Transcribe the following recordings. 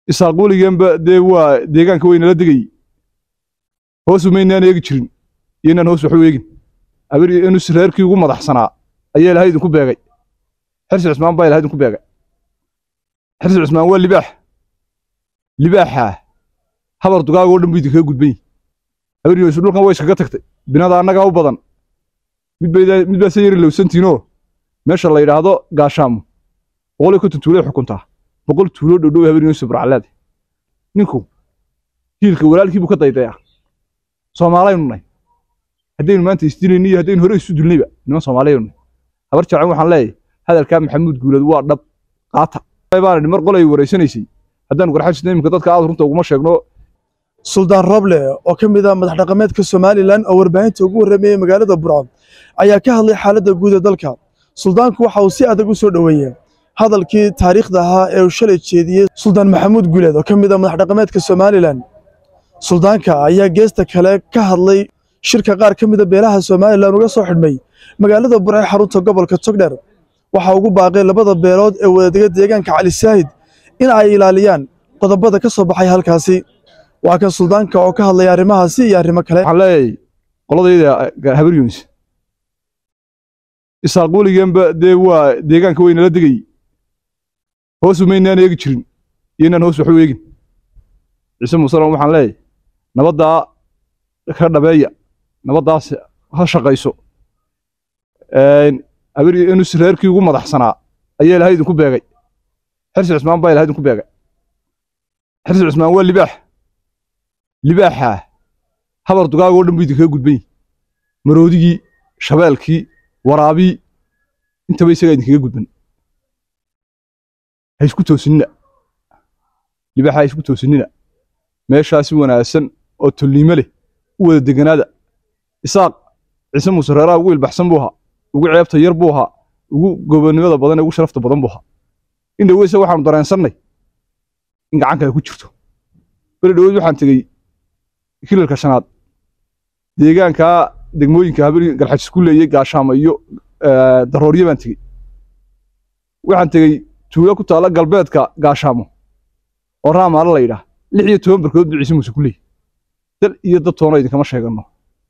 isaaq weliganba dee waa deegaanka weynala degayey hoosu maynaan eegi jirin iyo inaan hoos waxu eegin abir inus reerkii ugu madaxsanaa ayaa ilahay idinku beegay xirsi cusmaan baa ilahay idinku beegay xirsi cusmaan waa libaax libaaxaa habar dugaagoo dhan buu idinkaga gudban yihi abir yoosu dhulkan way iskaga tagtay binada annagaa u badan mid baa se yari lowsantiinoo meesha la yidhaahdo gaashaamo boqol iyo konton tuulay xukuntaa boqol tuuloo dhowdhow habar yoosu barcaleed ninku hiilka walaalkii buu ka daydayaa soomaalaynu nahay haddaynu maanta isdilayni iyo haddaynu hore isu dulnayba niman soomaaliyaynu nahay habar jaacan waxaan leeyahay hadalkaa maxamuud guuleed waa dhab qaata baan idhi mar qolay wareysanaysay haddaanu garxajisna iminka dadka aad runta uguma sheegno suldaan roble oo ka mid ah madax dhaqameedka somalilan oo warbaahinta ugu warramayey magaalada burco ayaa ka hadlay xaaladda guud ee dalka suldaanku waxa uu si adag u soo dhoweeyey hadalkii taariikhda ahaa ee uu shalay jeediyey suldaan maxamuud guuleed oo ka mid ah madax dhaqameedka somalilan suldaanka ayaa geesta kale ka hadlay shirka qaar ka mida beelaha somalilan uga soo xidhmay magaalada burco ee xarunta gobolka togdheer waxaa ugu baaqay labada beelood ee wadadega deegaanka cali saahid in ay ilaaliyaan qodobada ka soo baxay halkaasi waa kan suldaanka oo ka hadlaya arrimahaasi iyo arrimo kale waxaan leeyahay qoladayda habar yunis isaaq weliganba dee waa deegaanka weynala degayey hoosu maynaan eegi jirin iyo inaan hoos waxu eegin ciise musalam waxaan leeyahay nabaddaa ka dhabeeya nabaddaas ha shaqayso abir inus reerkii ugu madaxsanaa ayaa ilahay idinku beegay xirsi cusmaan baa ilahay idinku beegay xirsi cusmaan waa libaax libaaxaa habar dugaagoo dhan buu idinkaga gudban yihi maroodigii shabeelkii waraabii intaba isagaa idinkaga gudban ha isku toosinina libaaxa ha isku toosinina meeshaasi wanaagsan oo tolliimo leh u wada deganaada isaaq ciise muuse reeraha ugu ilbaxsan buu ahaa ugu ceebta yar buu ahaa ugu gobonnimada badan ee ugu sharafta badan buu ahaa in dhoweyse waxaanu dareensannay in gacanka ay ku jirto beri dhoweyd waxaan tegey kilalka shanaad deegaankaa degmooyinka habir galxajis ku leeyey gaashaamo iyo darooryo baan tegey waxaan tegey tuulo ku taalla galbeedka gaashaamo oo raamaale la yidhaah lix iyo toban barkood buu ciise muuse ku leeyey dal iyo dad toona idinkama sheeganno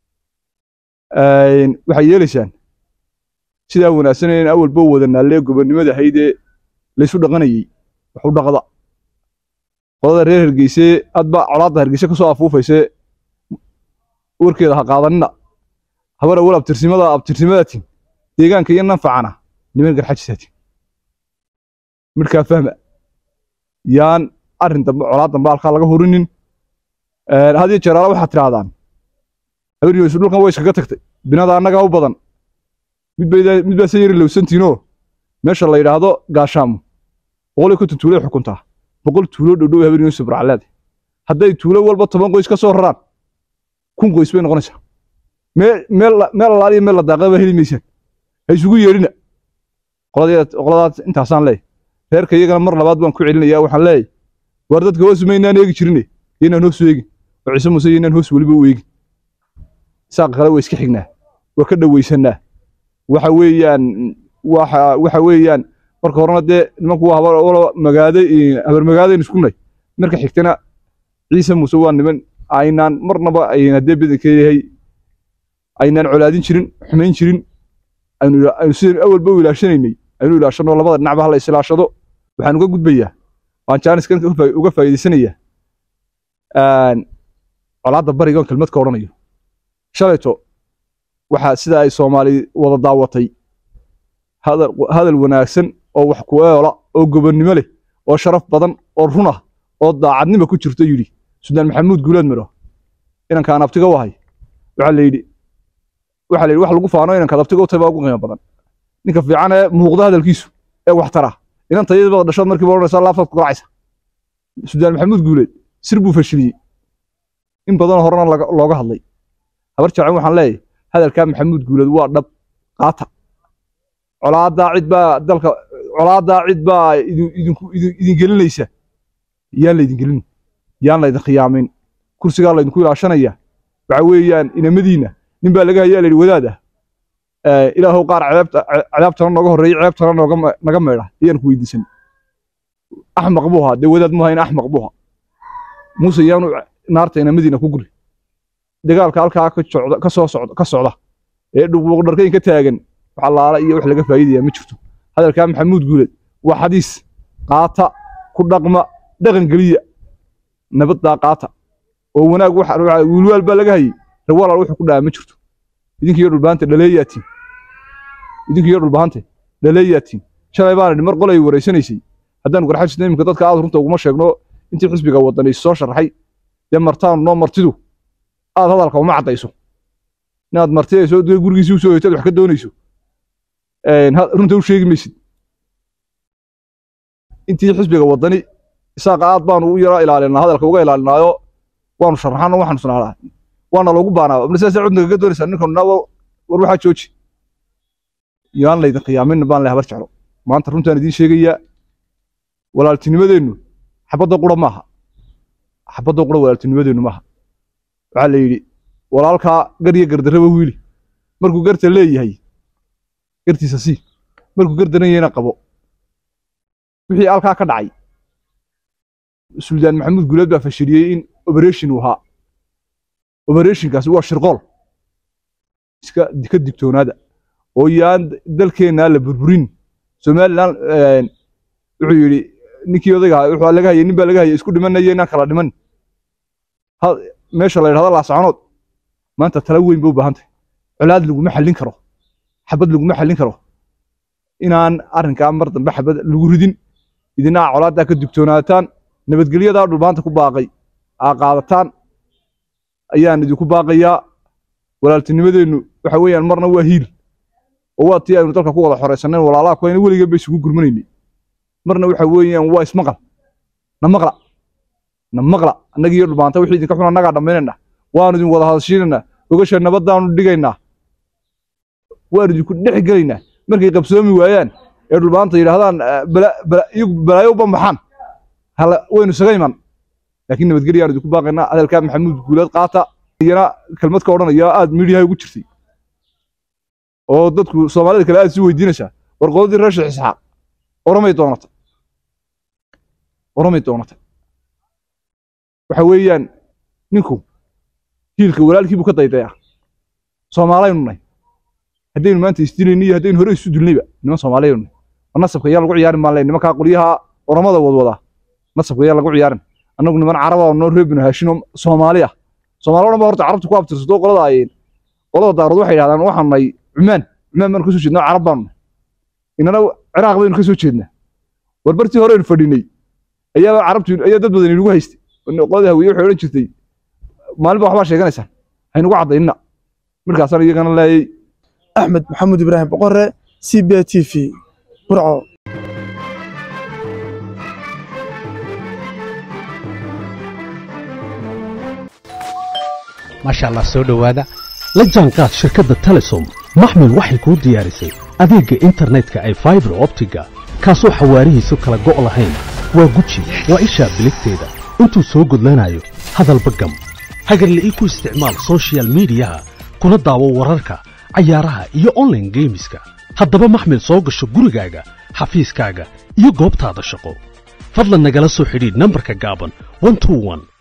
waxay yeelaysaan sidaa wanaagsaneen awalba wada naallee gobonnimada ahaydee laysu dhaqanayey wax u dhaqda qolada reer hergeysee adba colaadda hergeyse ka soo afuufaysee warkeeda ha qaadanina habar awal abtirsimada abtirsimadaatin deegaanka iyo nanfacana niman garxajisaatin midhkaa fahma yaan arrin dambe colaad dambe halkaa laga hurinin hadiyo jeeraala waxaad tidhaahdaan habar yoosu dhulkan way iskaga tagtay binada annagaa u badan mid baa se yari lowsantiinoo meesha la yidhaahdo gaashaamo boqol iyo konton tuulay xukuntaa boqol tuuloo dhowdhow habar yoosu barcaleed hadday tuulo walba toban qoys ka soo raraan kun qoys bay noqonaysaa meel alaaliya meel la daaqaba heli maysaan ha isugu yeedhina qoladaas intaasaan leeyahy reerka iyagana mar labaad baan ku celinaya waxaan leeyahy waar dadka hoosu maynaan eegi jirine iyo inaan hoos u eegin oo ciise muuse iyo inaan hoos weliba u eegin saaqa kale waa iska xignaa waa ka dhowaysanaa waxa weeyaan waxa weeyaan marka horena dee nimanku waa habar magaade habar magaadaynu isku nay marka xigtana ciise muuse waa niman aynaan marnaba ayna dee badanka yahay aynaan colaadin jirin xumayn jirin aynu sidaynu awalba u ilaashanaynay aynu ilaashano labada dhinacba hala isilaashado waxaan uga gudbayaa waan jaaniskan uga faa'iidaysanayaa colaadda barigoon kelmad ka odhanayo shalayto waxaa sida ay soomaali wada daawatay hadal wanaagsan oo wax ku eola oo gobonnimo leh oo sharaf badan oo run ah oo daacadnima ku jirto yidhi sudaan maxamuud guuleed midho inankaan abtiga u ahay waxaa la yidhi waxaa la yidhi wax lagu faano inankaad abtiga u tahay baa ugu qiimo badan ninka fiican ee muuqda hadalkiisu ee wax tara inanta iyadabada dhashood markiiba odhanaysaa laaftaad ku garacaysa sudaan maxamuud guuleed sir buu fashiliyey in badanoo horena looga hadlay habar jaacan waxaan leeyahay hadalkaa maxamuud guuleed waa dhab qaata colaaddaa cid baa dalka colaaddaa cid baa idin gelinaysa yaan laydin gelin yaan laydin khiyaamin kursigaa laydinku ilaashanaya waxa weeyaan inamadiinna nin baa laga hayaa layidhi wadaad ah ilaahow qaar cadaabtana nooga horreeyey ceebtana naga meedha ayaan ku weydiisan axmaq buu ahaa dee wadaad mu hayn axmaq buu ahaa muuse yaanu naartayna madiina ku guri dagaalka halkaa ka socda ka soo socda ka socda ee dhuqbuuq dharkayn ka taagan wax allaala iyo wax laga faa'iidaya ma jirto hadalkaa maxamuud guuleed waa xadiis qaata ku dhaqma dhaqan geliya nabaddaa qaata oo wanaag waxa wiilwaal baa laga hayay rawalaal wuxuu ku dhaca ma jirto idinkiyo dhulbaanta dhaleeyaatiin idinkiyo dhulbaante dhaleeyaatiin shalay baan idhi mar qolay wareysanaysay haddaan garxajisna iminka dadka aad runta uguma sheegno intii xisbiga wadani soo sharaxay dee martaan noo martidu aad hadalka uma caddayso inaad martidayso dee gurigiisii usoo hoytaad wax ka doonayso runta u sheegi maysid intii xisbiga wadani isaaqa aad baanu u yara ilaalinaa hadalka uga ilaalinaayo waanu sharaxano waxaanu sanaalaa waana loogu baanaa abna sidaas cudna kaga doonaysaa ninkan war waxaa jooji yaan laydin khiyaamin baan leh habar jeclo maanta runtaan idiin sheegayaa walaaltinimadeennu xabadda qura maaha xabadda qura walaaltinimadeennu maaha waxaa la yidhi walaalkaa gar iyo gardarraba wiili markuu garta leeyahay gartiisa sii markuu gardaran yahayna qabo wixii halkaa ka dhacay suldaan maxamuud guuleed baa fashiliyey in operation uu ahaa operationkaasi waa shirqool iska ka digtoonaada oo yaan dalkeennaa la burburin somalilan wuxuu yidhi ninkii odayga ahaa wuxuu laga hayay nin baa laga hayay isku dhimanaya inaan kala dhiman meesha la yidhahdo laasaconood maanta tala weyn bay u baahan tahay colaad laguma xallin karo xabad laguma xallin karo inaan arrinkaa mar dambe xabad lagu ridin idinaa colaaddaa ka digtoonaataan nabadgelyadaa dhulbaanta ku baaqay aa qaadataan ayaan idinku baaqayaa walaaltinimadeennu waxa weeyaan marna waa hiil oo waa tii aynu dalka ku wada xoraysanayn walaalaha kuwayna weligan bay isugu gurmanaynay marna waxa weeyaan waa ismaqal na maqla na maqla annaga iyo dhulbaanta wixii idinka xun annagaa dhammaynayna waanu idin wada hadashiinaynaa ogasha nabaddaanu dhigaynaa waanu idinku dhex gelaynaa markay qabsoomi waayaan ee dhulbaanta yidhaahdaan iyagu balaayo u bambaxaan waynu isaga iman laakiin nabadgelya aan idinku baaqaynaa hadalkaa maxamuud guuleed qaata iyana kelmad ka odhanaya aad miidiyaha ugu jirtay oo dadku soomaalida kale aad sii weydiinaysaa war qoladii reer sheekh isxaaq oramay doonata oramay doonata waxa weeyaan ninku hiilka walaalkiibuu ka daydayaa soomaalaynu nahay haddaynu maanta isdilayni iyo haddaynu hore isu dilnayba niman soomaaliyaynu nahay war nasabka yaa lagu ciyaarin maan leh nimankaa qolyaha oramada wadwadaa nasabka yaa lagu ciyaarin annagu niman caraba oo noo reebino haashino soomaali ah soomaali o dhan ba horta carabta ku abtirsato qolada ayeen qolada daarood waxay yidhahdaan waxaan nahay cumaan cumaan baanu ka soo jeednaa carab baanu nahay inana ciraaq baynu ka soo jeednaa war bartii horeynu fadhinay ayaaba carabtu ayaa dad badan inagu haystay qolada hawiye waxay odhan jirtay maalinba waxbaa sheeganaysaan haynugu caddaynina markaasaan iyagana leeyay axmed maxamuud ibraahim boqore c b t v burco maasha allah soo dhowaada la jaanqaad shirkadda telesom maxmil waxay kuu diyaarisay adeegga internetka ay faibar optiga kaasoo xawaarihiisu kala go' lahayn waa guji waa ishaa biligteeda intuu soo gudlanayo hadalba gam hagarla'ii ku isticmaal soshiyal miidiyaha kuna daawo wararka cayaaraha iyo onlaine geemiska haddaba maxmil soo gasho gurigaaga xafiiskaaga iyo goobtaada shaqo fadlan nagala soo xidhiidh nambarka gaaban